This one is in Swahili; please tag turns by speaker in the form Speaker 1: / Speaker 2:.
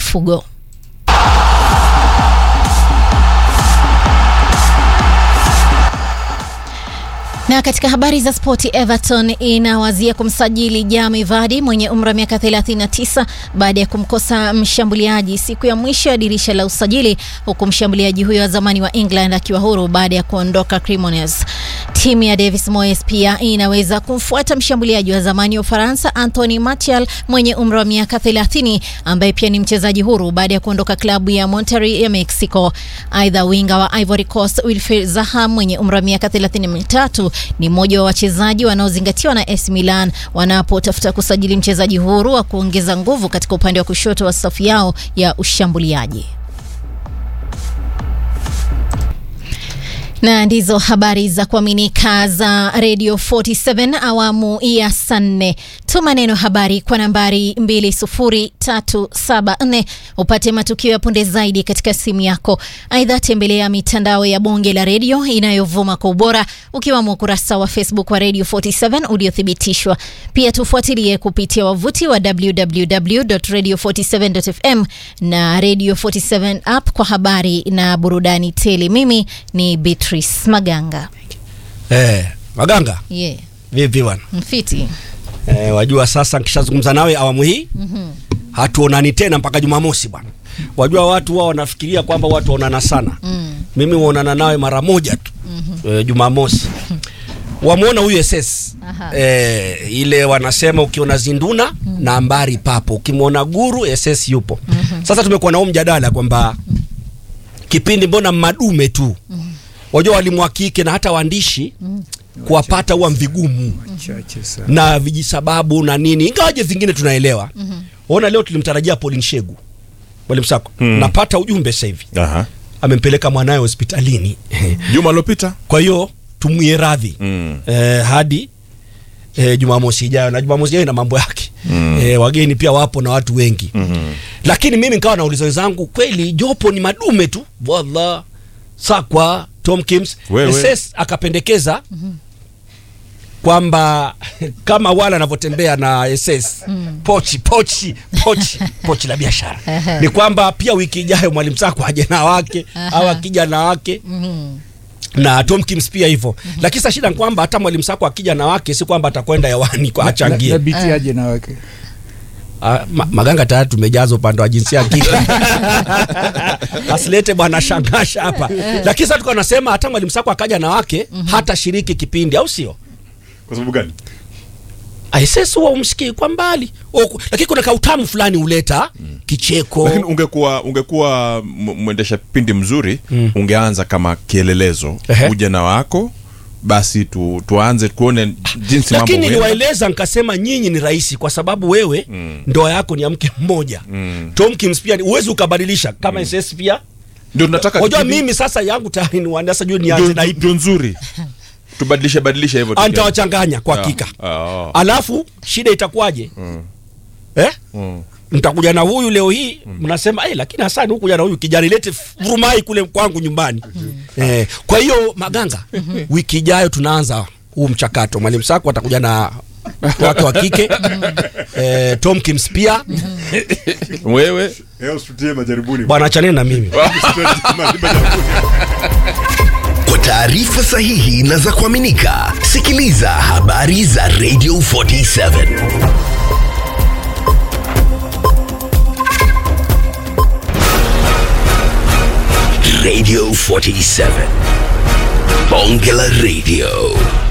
Speaker 1: mifugo. Na katika habari za spoti, Everton inawazia kumsajili Jamie Vardy mwenye umri wa miaka 39 baada ya kumkosa mshambuliaji siku ya mwisho ya dirisha la usajili, huku mshambuliaji huyo wa zamani wa England akiwa huru baada ya kuondoka Cremonese. Timu ya Davis Moyes pia inaweza kumfuata mshambuliaji wa zamani wa Ufaransa Anthony Martial mwenye umri wa miaka 30 ambaye pia ni mchezaji huru baada ya kuondoka klabu ya Monterrey ya Mexico. Aidha, winga wa Ivory Coast Wilfried Zaha mwenye umri wa miaka 33 ni mmoja wa wachezaji wanaozingatiwa na AC Milan wanapotafuta kusajili mchezaji huru wa kuongeza nguvu katika upande wa kushoto wa safu yao ya ushambuliaji. na ndizo habari za kuaminika za Radio 47 awamu ya saa nne. Tuma neno habari kwa nambari 20374 upate matukio ya punde zaidi katika simu yako. Aidha, tembelea mitandao ya bonge la redio inayovuma kwa ubora ukiwamo ukurasa wa Facebook wa Radio 47 uliothibitishwa. Pia tufuatilie kupitia wavuti wa www.radio47.fm na Radio 47 app kwa habari na burudani tele. Mimi ni Beatrice Maganga.
Speaker 2: Eh, Maganga,
Speaker 1: Yeah,
Speaker 2: vipi bwana?
Speaker 1: mfiti.
Speaker 2: Eh, wajua sasa nikishazungumza nawe awamu hii mm-hmm. hatuonani tena mpaka Jumamosi bwana. Wajua watu wao wanafikiria kwamba watu waonana sana mm. Mimi huonana nawe mara moja tu mm-hmm. eh, Jumamosi wamwona huyu SS
Speaker 1: Aha.
Speaker 2: eh, ile wanasema ukiona zinduna mm. na mbari papo, ukimwona guru SS yupo mm-hmm. Sasa tumekuwa na huo mjadala kwamba kipindi mbona madume tu mm. wajua walimu wa kike na hata waandishi mm. kuwapata huwa mvigumu
Speaker 3: chache sana.
Speaker 2: na vijisababu na nini, ingawaje vingine tunaelewa. mm-hmm. Ona leo tulimtarajia Pauline Shegu mwalimu Sako
Speaker 3: Mm.
Speaker 2: napata ujumbe sasa hivi
Speaker 3: Aha.
Speaker 2: amempeleka mwanaye hospitalini
Speaker 3: Juma lopita
Speaker 2: kwa hiyo tumwie radhi
Speaker 3: Mm.
Speaker 2: eh, hadi eh, Jumamosi ijayo, na Jumamosi ijayo ina mambo yake mm. eh, wageni pia wapo na watu wengi
Speaker 3: Mhm.
Speaker 2: lakini mimi nikawa nauliza wenzangu, kweli jopo ni madume tu, wallah Sakwa Tomkins
Speaker 3: Wewe.
Speaker 2: SS akapendekeza kwamba kama wala anavyotembea na SS pochi pochi pochi pochi la biashara ni kwamba pia wiki ijayo mwalimu Sakwa aje na wake au akija na wake na Tomkins pia hivyo lakini sasa shida ni kwamba hata mwalimu Sakwa akija na wake si kwamba atakwenda hewani kwa achangie
Speaker 4: Na biti aje na wake.
Speaker 2: Ah, ma, maganga tayari tumejaza upande wa jinsia ya kike asilete bwana shangasha hapa lakini sasa tuko nasema hata mwalimu Sako akaja na wake hata shiriki kipindi au sio
Speaker 3: Kwa sababu gani?
Speaker 2: ISS huwa umsikii kwa mbali Oku, lakini kuna kautamu fulani huleta kicheko
Speaker 3: Lakini ungekuwa ungekuwa m- mwendesha pindi mzuri ungeanza kama kielelezo
Speaker 2: Ehe.
Speaker 3: uje na wako basi tu, tuanze kuone jinsi mambo
Speaker 2: lakini
Speaker 3: huenda.
Speaker 2: niliwaeleza nikasema nyinyi ni rahisi kwa sababu wewe ndoa yako ni ya mke mmoja Tomkins pia ni- huwezi ukabadilisha kama SS pia
Speaker 3: ndio tunataka
Speaker 2: wajua
Speaker 3: kipindi-
Speaker 2: mimi sasa yangu tayari ni wanda sasa jua
Speaker 3: ndio-
Speaker 2: nianze na
Speaker 3: ndio-
Speaker 2: ipi
Speaker 3: ndio nzuri tubadilishe badilishe hivyo tukianza.
Speaker 2: nitawachanganya kwa
Speaker 3: Ah,
Speaker 2: hakika
Speaker 3: ah,
Speaker 2: alafu shida itakuwaje eh?
Speaker 3: mm.
Speaker 2: mtakuja na huyu leo hii mnasema eh, lakini Hasani hukuja na huyu kijana ilete vurumai kule kwangu nyumbani eh, kwa hiyo Maganga wiki ijayo tunaanza huu mchakato mwalimu Sako atakuja na wake wa kike eh, Tomkins pia
Speaker 3: wewe
Speaker 5: Leo usitie majaribuni.
Speaker 2: bwana achaneni na mimi
Speaker 5: Majaribuni.
Speaker 6: Kwa taarifa sahihi na za kuaminika, sikiliza habari za Radio 47 Radio 47 Bonge la Radio